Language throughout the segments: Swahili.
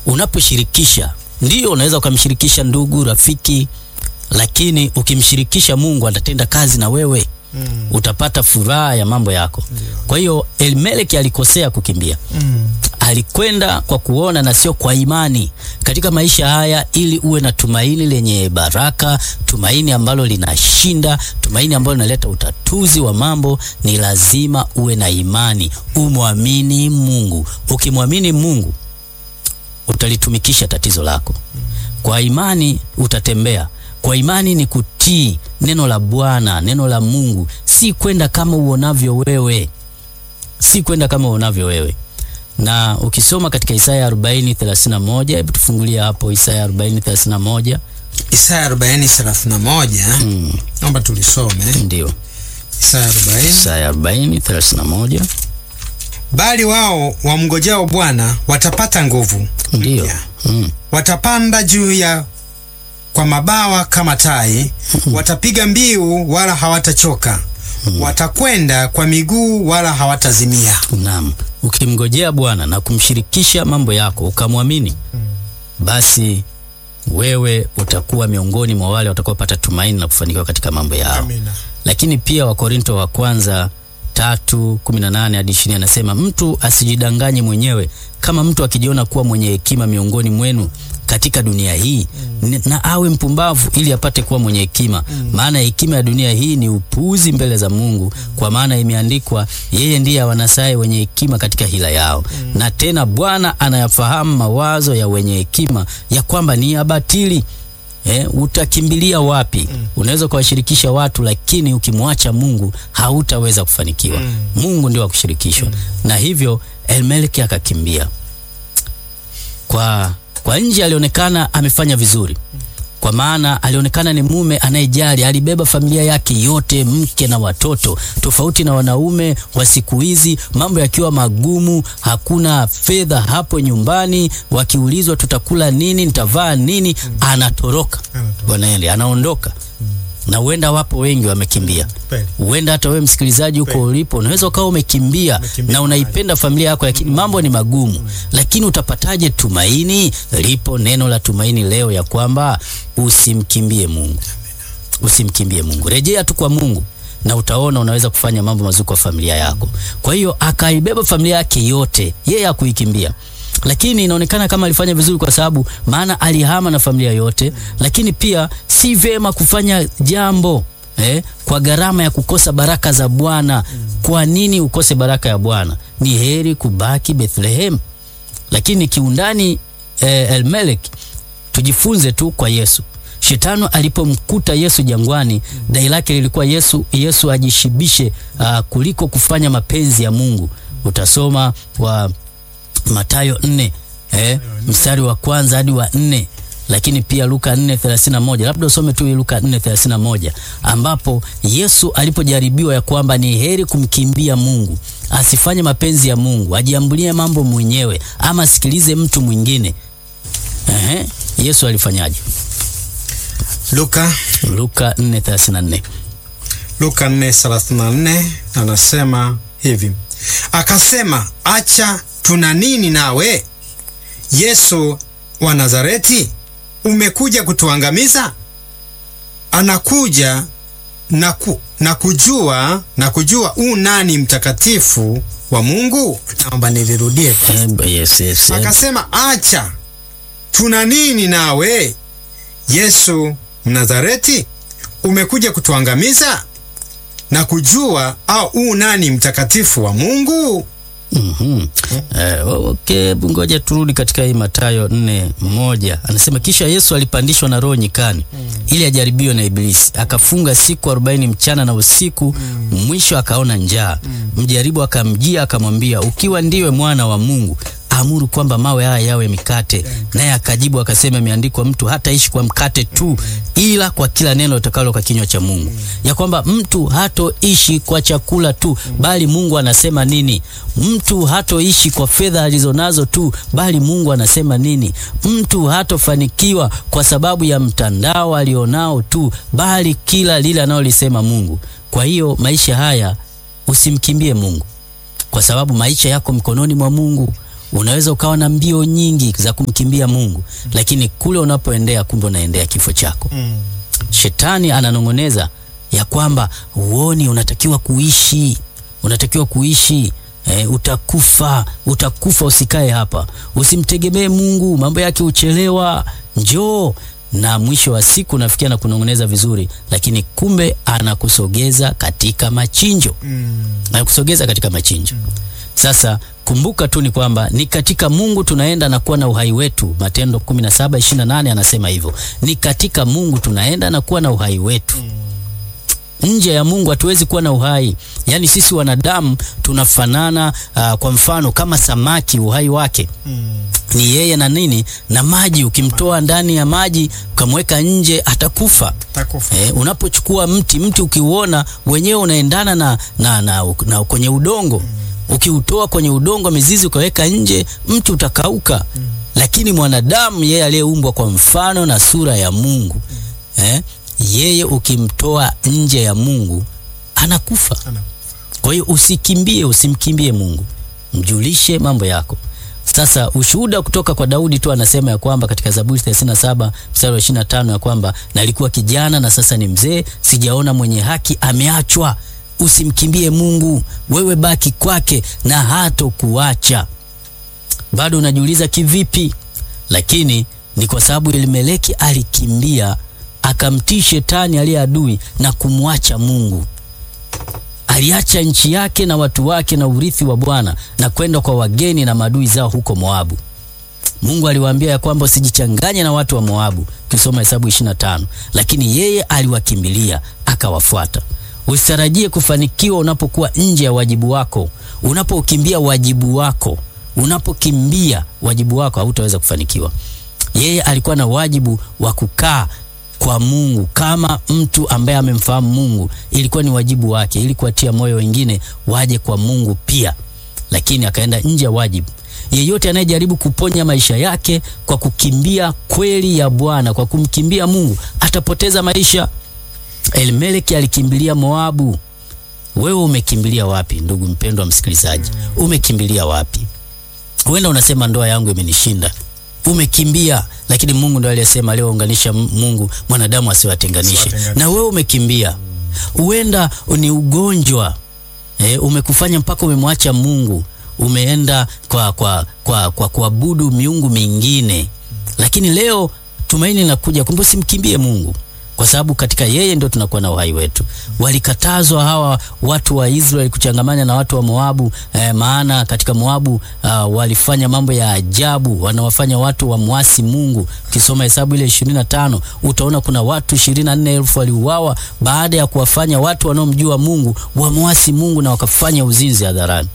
unaposhirikisha, ndio unaweza ukamshirikisha ndugu, rafiki, lakini ukimshirikisha Mungu atatenda kazi na wewe Mm. utapata furaha ya mambo yako. Kwa hiyo Elimeleki alikosea kukimbia, Mm. alikwenda kwa kuona na sio kwa imani katika maisha haya, ili uwe na tumaini lenye baraka, tumaini ambalo linashinda, tumaini ambalo linaleta utatuzi wa mambo. Ni lazima uwe na imani, umwamini Mungu. Ukimwamini Mungu utalitumikisha tatizo lako. Kwa imani utatembea. Kwa imani ni kutii neno la Bwana, neno la Mungu, si kwenda kama uonavyo wewe, si kwenda kama uonavyo wewe. Na ukisoma katika Isaya 40:31, hebu tufungulia hapo Isaya 40:31. Isaya 40:31 Mm, naomba tulisome. ndio Isaya 40. Isaya 40:31, Bali wao wamngojao Bwana watapata nguvu ndio mpya. mm, watapanda juu ya kwa mabawa kama tai, watapiga mbiu wala hawatachoka, watakwenda kwa miguu wala hawatazimia. Naam, ukimngojea Bwana na kumshirikisha mambo yako ukamwamini, basi wewe utakuwa miongoni mwa wale watakaopata tumaini na kufanikiwa katika mambo yao. Lakini pia Wakorinto wa kwanza tatu kumi na nane hadi ishirini anasema mtu asijidanganye mwenyewe, kama mtu akijiona kuwa mwenye hekima miongoni mwenu katika dunia hii n- na awe mpumbavu ili apate kuwa mwenye hekima. Maana hekima ya dunia hii ni upuuzi mbele za Mungu, kwa maana imeandikwa, yeye ndiye awanasaye wenye hekima katika hila yao. Na tena Bwana anayafahamu mawazo ya wenye hekima, ya kwamba ni ya batili. Eh, utakimbilia wapi? Unaweza ukawashirikisha watu, lakini ukimwacha Mungu hautaweza kufanikiwa. Mungu ndio wa kushirikishwa, na hivyo Elimeleki akakimbia. Kwa, kwa nje alionekana amefanya vizuri, kwa maana alionekana ni mume anayejali. Alibeba familia yake yote, mke na watoto, tofauti na wanaume wa siku hizi, mambo yakiwa magumu, hakuna fedha hapo nyumbani, wakiulizwa tutakula nini, nitavaa nini, anatoroka wanaende, anaondoka na huenda wapo wengi wamekimbia. Huenda hata wewe msikilizaji huko ulipo unaweza ukawa umekimbia Umekimbia na unaipenda familia yako, lakini mambo ni magumu. Lakini utapataje tumaini? Lipo neno la tumaini leo ya kwamba usimkimbie Mungu, usimkimbie Mungu, rejea tu kwa Mungu na utaona unaweza kufanya mambo mazuri kwa familia yako. Kwa hiyo akaibeba familia yake yote, yeye hakuikimbia lakini inaonekana kama alifanya vizuri kwa sababu maana alihama na familia yote. Lakini pia si vema kufanya jambo eh, kwa gharama ya kukosa baraka za Bwana. Kwa nini ukose baraka ya Bwana? Ni heri kubaki Bethlehem. Lakini kiundani eh, Elimelek tujifunze tu kwa Yesu. Shetani alipomkuta Yesu jangwani, dai lake lilikuwa Yesu, Yesu ajishibishe ah, kuliko kufanya mapenzi ya Mungu. Utasoma wa Mathayo nne eh, mstari wa kwanza hadi wa nne lakini pia Luka 4:31 labda usome tu Luka 4:31 ambapo Yesu alipojaribiwa ya kwamba ni heri kumkimbia Mungu, asifanye mapenzi ya Mungu, ajiambulie mambo mwenyewe ama asikilize mtu mwingine. Ehe, Yesu alifanyaje? Luka Luka 4:34. Luka 4:34 anasema hivi, akasema, acha tuna nini nawe Yesu wa Nazareti? Umekuja kutuangamiza? Anakuja na, ku, na kujua na kujua u nani mtakatifu wa Mungu. Naomba nilirudie. Eh, yes, yes, eh. Akasema, acha tuna nini nawe Yesu Mnazareti? Umekuja kutuangamiza na kujua au u nani mtakatifu wa Mungu? Mhm. Eh, okay, ngoja turudi katika hii Mathayo nne moja. Anasema kisha Yesu alipandishwa na Roho nyikani ili ajaribiwe na Ibilisi, akafunga siku arobaini mchana na usiku, mwisho akaona njaa. Mjaribu akamjia akamwambia, ukiwa ndiwe mwana wa Mungu amuru kwamba mawe haya yawe mikate. Naye akajibu akasema, imeandikwa, mtu hataishi kwa mkate tu, ila kwa kila neno litakalo kwa kinywa cha Mungu. Ya kwamba mtu hatoishi kwa chakula tu, bali Mungu anasema nini. Mtu hatoishi kwa fedha alizonazo tu, bali Mungu anasema nini. Mtu hatofanikiwa kwa sababu ya mtandao alionao tu, bali kila lile analolisema Mungu. Kwa hiyo maisha haya usimkimbie Mungu kwa sababu maisha yako mkononi mwa Mungu. Unaweza ukawa na mbio nyingi za kumkimbia Mungu, lakini kule unapoendea, kumbe unaendea kifo chako. Mm. Shetani ananong'oneza ya kwamba uoni, unatakiwa kuishi, unatakiwa kuishi e, utakufa, utakufa, usikae hapa, usimtegemee Mungu, mambo yake uchelewa, njoo. Na mwisho wa siku nafikia na kunong'oneza vizuri, lakini kumbe anakusogeza katika machinjo, Mm. anakusogeza katika machinjo. Sasa kumbuka tu ni kwamba ni katika Mungu tunaenda na kuwa na uhai wetu. Matendo 17:28 anasema hivyo, ni katika Mungu tunaenda na kuwa na uhai wetu. Nje ya Mungu hatuwezi kuwa na uhai. Yaani sisi wanadamu tunafanana uh, kwa mfano kama samaki, uhai wake Mm. ni yeye na nini na maji. Ukimtoa ndani ya maji ukamweka nje atakufa. Takufa. Eh, unapochukua mti mti ukiuona wenyewe unaendana na, na, na, na kwenye udongo ukiutoa kwenye udongo mizizi ukaweka nje mti utakauka. Lakini mwanadamu yeye aliyeumbwa kwa mfano na sura ya Mungu eh, yeye ukimtoa nje ya Mungu anakufa. Ana- Kwa hiyo usikimbie, usimkimbie Mungu, mjulishe mambo yako. Sasa ushuhuda kutoka kwa Daudi tu anasema ya kwamba katika Zaburi 37 mstari wa 25 ya kwamba nalikuwa kijana na sasa ni mzee, sijaona mwenye haki ameachwa. Usimkimbie Mungu, wewe baki kwake na hatokuacha. Bado unajiuliza kivipi? Lakini ni kwa sababu Elimeleki alikimbia akamtii shetani aliye adui na kumwacha Mungu aliacha nchi yake na watu wake na urithi wa Bwana na kwenda kwa wageni na maadui zao huko Moabu. Mungu aliwaambia ya kwamba usijichanganye na watu wa Moabu, ukisoma Hesabu 25, lakini yeye aliwakimbilia akawafuata. Usitarajie kufanikiwa unapokuwa nje ya wajibu wako. Unapokimbia wajibu wako, unapokimbia wajibu wako, hautaweza kufanikiwa. Yeye alikuwa na wajibu wa kukaa kwa Mungu kama mtu ambaye amemfahamu Mungu. Ilikuwa ni wajibu wake ili kuwatia moyo wengine waje kwa Mungu pia, lakini akaenda nje ya wajibu. Yeyote anayejaribu kuponya maisha yake kwa kukimbia kweli ya Bwana, kwa kumkimbia Mungu, atapoteza maisha. Elimeleki alikimbilia Moabu. Wewe umekimbilia wapi, ndugu mpendwa msikilizaji? Umekimbilia wapi? Huenda unasema ndoa yangu imenishinda. Umekimbia, lakini Mungu ndo aliyesema aliyounganisha Mungu mwanadamu asiwatenganishe. Asiwatenganishe. Na wewe umekimbia, huenda ni ugonjwa e, umekufanya mpaka umemwacha Mungu, umeenda kwa kwa kwa kwa kuabudu miungu mingine, lakini leo tumaini linakuja kwamba usimkimbie Mungu kwa sababu katika yeye ndio tunakuwa na uhai wetu. Walikatazwa hawa watu wa Israeli kuchangamana na watu wa Moabu eh, maana katika Moabu uh, walifanya mambo ya ajabu, wanawafanya watu wamwasi Mungu. Ukisoma Hesabu ile 25 utaona kuna watu 24,000 waliuawa baada ya kuwafanya watu wanaomjua Mungu wamwasi Mungu na wakafanya uzinzi hadharani.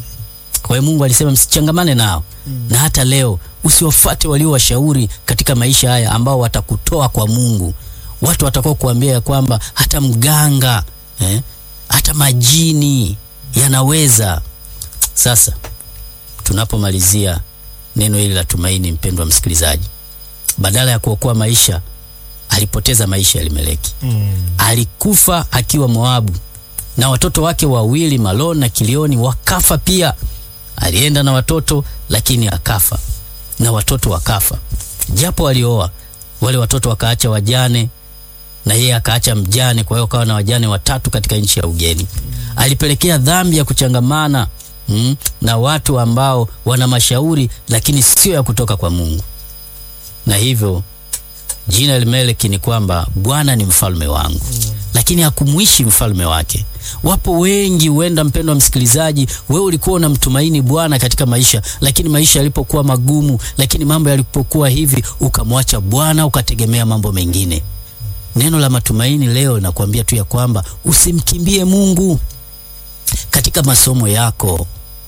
Kwa hiyo Mungu alisema msichangamane nao. Na hata leo usiwafuate walio washauri katika maisha haya ambao watakutoa kwa Mungu. Watu watakao kuambia ya kwamba hata mganga eh, hata majini yanaweza. Sasa tunapomalizia neno hili la tumaini, mpendwa msikilizaji, badala ya kuokoa maisha alipoteza maisha ya Elimeleki. Mm. Alikufa akiwa Moabu na watoto wake wawili Maloni na Kilioni wakafa pia. Alienda na watoto lakini akafa na watoto wakafa, japo walioa wale watoto wakaacha wajane na yeye akaacha mjane. Kwa hiyo akawa na wajane watatu katika nchi ya ugeni. Alipelekea dhambi ya kuchangamana mm, na watu ambao wana mashauri lakini sio ya kutoka kwa Mungu, na hivyo jina Elimeleki ni kwamba Bwana ni mfalme wangu lakini hakumwishi mfalme wake. Wapo wengi, huenda mpendwa msikilizaji, wewe ulikuwa unamtumaini Bwana katika maisha, lakini maisha yalipokuwa magumu, lakini mambo yalipokuwa hivi, ukamwacha Bwana ukategemea mambo mengine. Neno la matumaini leo linakuambia tu ya kwamba usimkimbie Mungu katika masomo yako,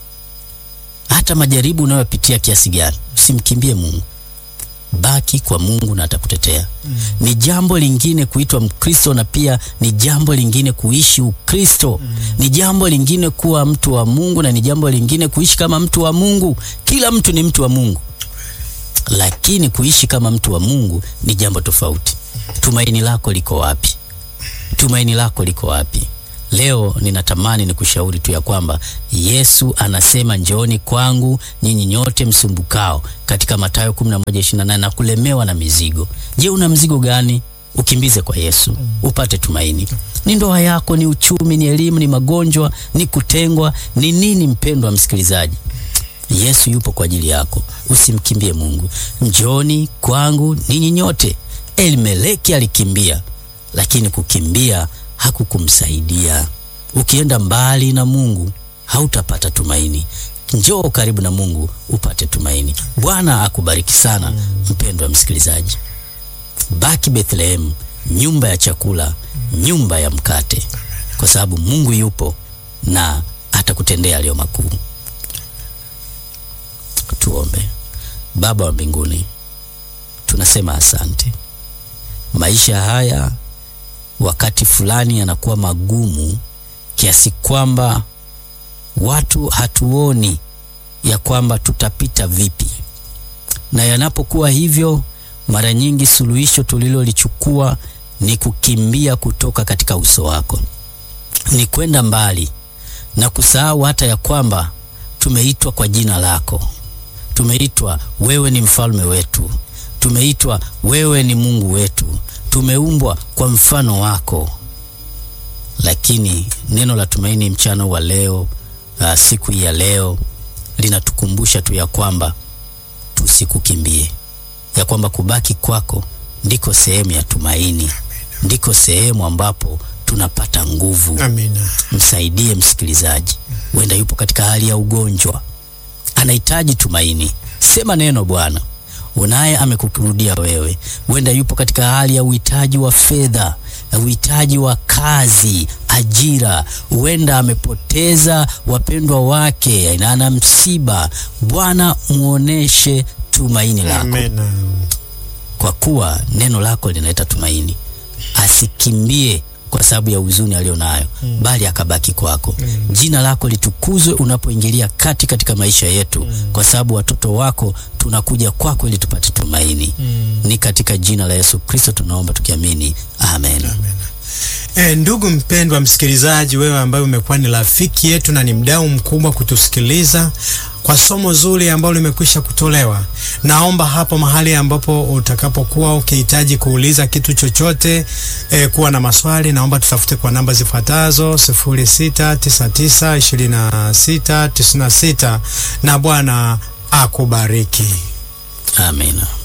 hata majaribu unayopitia kiasi gani, usimkimbie Mungu. Baki kwa Mungu na atakutetea. Mm. Ni jambo lingine kuitwa Mkristo na pia ni jambo lingine kuishi Ukristo. Mm. Ni jambo lingine kuwa mtu wa Mungu na ni jambo lingine kuishi kama mtu wa Mungu. Kila mtu ni mtu wa Mungu, lakini kuishi kama mtu wa Mungu ni jambo tofauti. Tumaini lako liko wapi? Tumaini lako liko wapi? Leo ninatamani nikushauri tu ya kwamba Yesu anasema njooni kwangu nyinyi nyote msumbukao, katika Mathayo 11:28 na kulemewa na mizigo. Je, una mzigo gani? Ukimbize kwa Yesu upate tumaini. Ni ndoa yako, ni uchumi, ni elimu, ni magonjwa, ni kutengwa, ni nini? Mpendwa msikilizaji, Yesu yupo kwa ajili yako, usimkimbie Mungu. Njooni kwangu ninyi nyote. Elimeleki alikimbia, lakini kukimbia hakukumsaidia. Ukienda mbali na Mungu hautapata tumaini. Njoo karibu na Mungu upate tumaini. Bwana akubariki sana mpendwa msikilizaji. Baki Bethlehem, nyumba ya chakula, nyumba ya mkate, kwa sababu Mungu yupo na atakutendea aliyo makuu. Tuombe. Baba wa mbinguni, tunasema asante. Maisha haya wakati fulani yanakuwa magumu kiasi kwamba watu hatuoni ya kwamba tutapita vipi, na yanapokuwa hivyo, mara nyingi suluhisho tulilolichukua ni kukimbia kutoka katika uso wako, ni kwenda mbali na kusahau hata ya kwamba tumeitwa kwa jina lako, tumeitwa wewe ni mfalme wetu, tumeitwa wewe ni Mungu wetu, tumeumbwa kwa mfano wako. Lakini neno la tumaini mchana wa leo, uh, siku hii ya leo linatukumbusha tu ya kwamba tusikukimbie, ya kwamba kubaki kwako ndiko sehemu ya tumaini, ndiko sehemu ambapo tunapata nguvu. Amina. Msaidie msikilizaji, huenda yupo katika hali ya ugonjwa, anahitaji tumaini. Sema neno Bwana, unaye amekurudia wewe. Huenda yupo katika hali ya uhitaji wa fedha, uhitaji wa kazi, ajira. Huenda amepoteza wapendwa wake na ana msiba. Bwana, muoneshe tumaini lako, Amina. kwa kuwa neno lako linaleta tumaini. Asikimbie kwa sababu ya huzuni aliyo nayo, bali akabaki kwako. Jina lako litukuzwe unapoingilia kati katika maisha yetu, kwa sababu watoto wako tunakuja kwako ili tupate tumaini. Ni katika jina la Yesu Kristo tunaomba tukiamini, amen. E, ndugu mpendwa msikilizaji, wewe ambaye umekuwa ni rafiki yetu na ni mdau mkubwa kutusikiliza kwa somo zuri ambalo limekwisha kutolewa, naomba hapo mahali ambapo utakapokuwa ukihitaji kuuliza kitu chochote e, kuwa na maswali, naomba tutafute kwa namba zifuatazo 06992696 na Bwana akubariki. Amina.